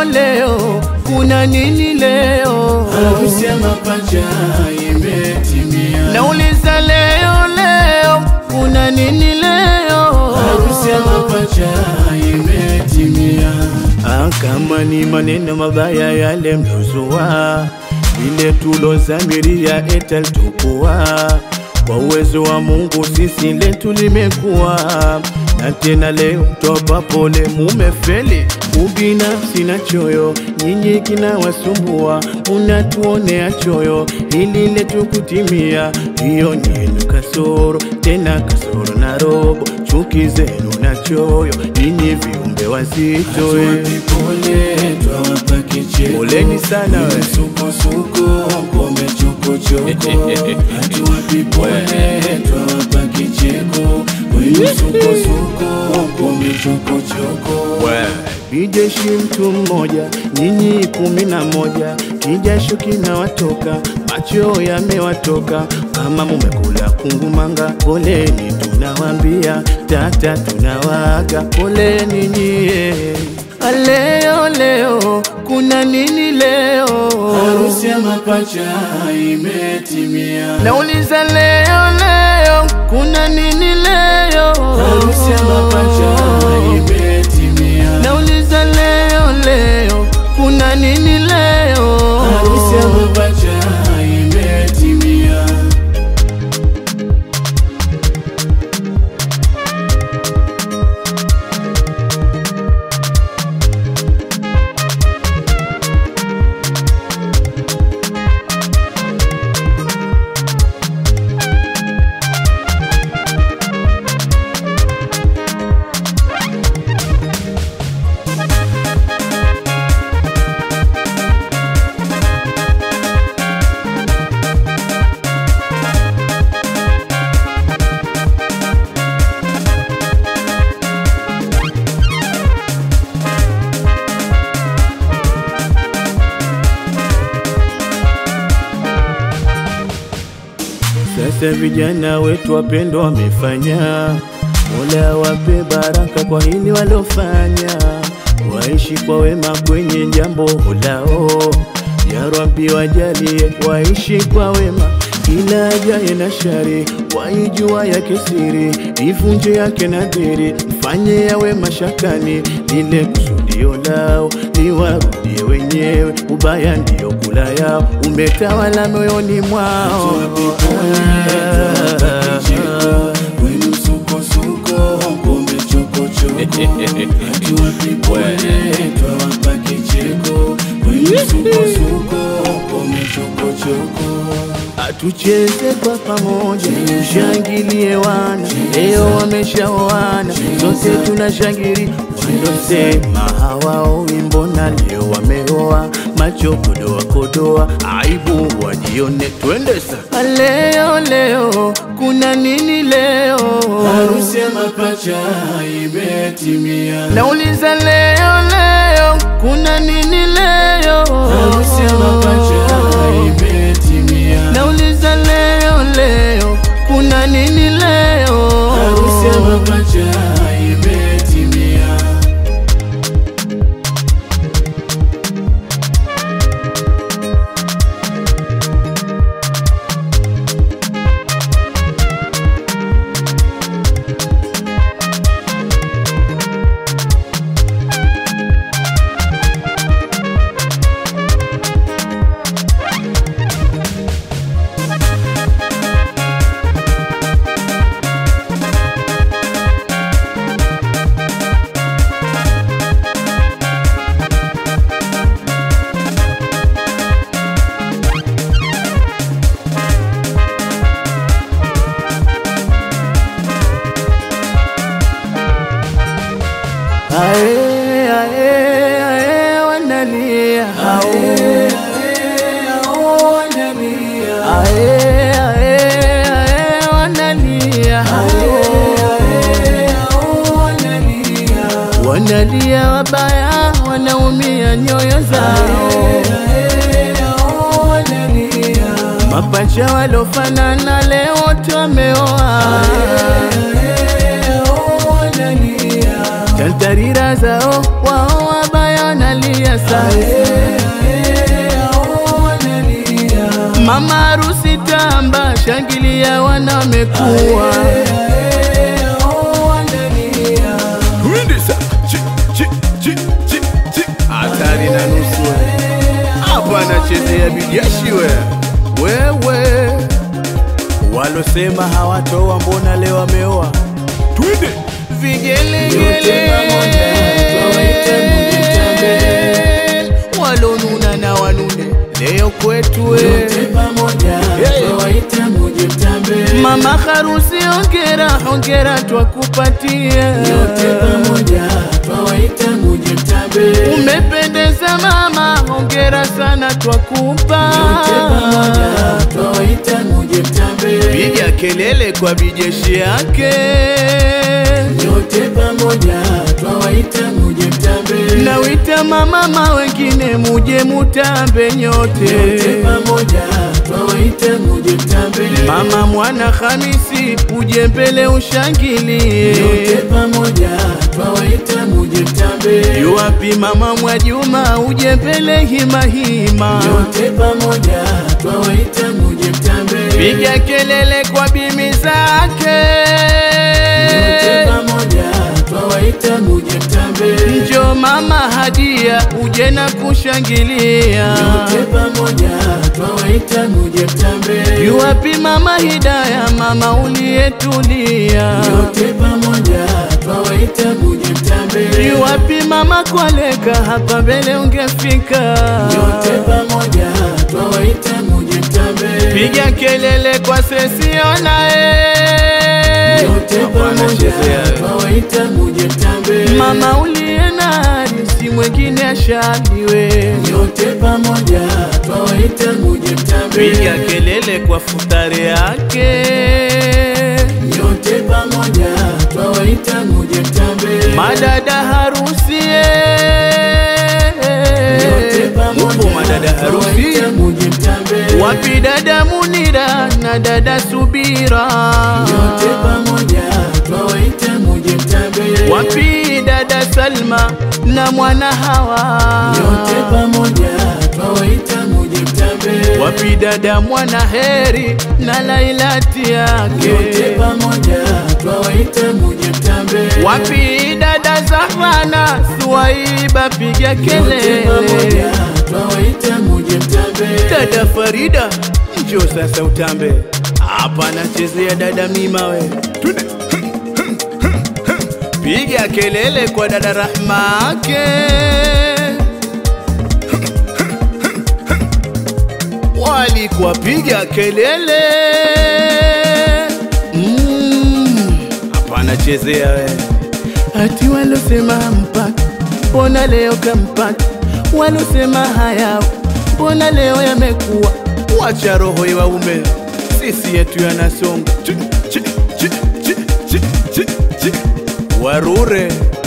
leo leo, kuna nini leo? Harusi ya mapacha imetimia. Nauliza leo leo, kuna nini leo? Harusi ya mapacha imetimia. Ah, kama ni maneno mabaya yale mlozua, ile tulozamiria etalitokuwa kwa uwezo wa Mungu sisi letu limekuwa na tena leo toba pole, mumefeli ubinafsi na choyo, nyinyi kinawasumbua, unatuonea choyo, hili letu kutimia, hiyo ni yenu kasoro, tena kasoro na robo, chuki zenu na choyo, nyinyi viumbe wazito eh. Tuwapi pole, twawapa kicheko. Poleni sana we. Msukosuko, ngome chokochoko. Hatuwapi pole, twawapa kicheko. Wenye msukosuko, ngome chokochoko. Bijeshi mtu mmoja, nyinyi kumi na moja, kijasho kinawatoka, macho yamewatoka, kama mumekula kungumanga, poleni tunawambia, tata tunawaga, poleni nyie. Leo leo, kuna nini leo? Harusi ya mapacha imetimia. Nauliza leo leo, kuna nini leo? Harusi ya mapacha imetimia. Nauliza leo leo, kuna nini leo? Harusi ya mapacha imetimia. Sasa vijana wetu wapendwa wamefanya, Mola wape baraka kwa hili walofanya, waishi kwa wema kwenye jambo lao. Ya Rabbi wajalie waishi kwa wema, kila ajaye na shari waijua yake siri, ivunje yake nadhiri, mfanye yawe mashakani, lile kusudio lao liwarudie wenyewe, ubaya ndio kula yao, umetawala moyoni mwao. Tuwapi pole, twawapa kicheko. Wenye msukosuko, ngome chokochoko. Hatuwapi pole, twawapa kicheko. Wenye msukosuko, ngome chokochoko. Atucheze kwa pamoja, tushangilie wana, leo wameshaoana, sote tunashangili. Walosema hawaoi, mbona leo wameoa? Macho kodoa kodoa, aibu wajione, twende sasa. Leo leo, kuna nini leo? Harusi ya mapacha imetimia. Nauliza leo leo, kuna nini leo? Harusi ya mapacha imetimia. Nauliza leo leo, kuna nini leo? Harusi ya mapacha imetimia. Ae, ae, ae, wanalia. Ae, ae, ae, ae, wanalia. Wanalia wabaya, wanaumia nyoyo zao. Mapacha walofanana leo wote wameoa. Tantarira zao wao wabaya wanalia Mama harusi tamba, shangilia wanamekuwa hatari na nusu we. hapa anachezea bijashi we wewe walosema hawatoa mbona leo wameoa twende vigelegele walonuna na wanune leo kwetu we mama harusi ongera hongera twakupatia umependeza mama hongera sana twakupa piga kelele kwa bijeshi yake Nyote pamoja twawaita muje mtambe, nawita mamama wengine muje mutambe nyote nyote pamoja twawaita muje mtambe, mama mwana Hamisi uje mbele ushangilie nyote pamoja twawaita muje mtambe, yuwapi mama Mwajuma uje mbele hima hima nyote pamoja twawaita muje mtambe, piga kelele kwa bimi zake nyote pamoja twawaita muje mtambe, njo mama Hadia uje na kushangilia nyote pamoja twawaita muje mtambe, yuwapi mama Hidaya mama uliyetulia nyote pamoja twawaita muje mtambe, yuwapi mama Kwaleka hapa mbele ungefika nyote pamoja twawaita muje mtambe, piga kelele kwa sesiona Nyote pamoja twawaita muje mtambe, mama uliye nani si mwengine ashaliwe nyote pamoja twawaita muje mtambe, piga kelele kwa futari yake nyote pamoja twawaita muje mtambe, madada harusi nyote pamoja upo madada harusi twawaita muje mtambe, wapi dada Munira na dada Subira nyote pamoja twawaita muje mtambe, wapi dada Salma na mwana Hawa nyote pamoja twawaita muje mtambe, wapi dada mwana Heri na Lailati nyote yake pamoja twawaita muje mtambe, wapi dada Zahana Suwaiba piga Nyote kelele pamoja twawaita muje mtambe, dada Farida njo sasa utambe hapa anachezea dada Mima we Twende. piga kelele kwa dada Rahma ake walikuwa piga kelele Mm, hapa anachezea we ati walosema mpaka mbona leo kampata walosema haya mbona leo yamekuwa wacha roho iwaume sisi yetu yanasonga Chi, chi, chi, chi, chi, chi, chi. warure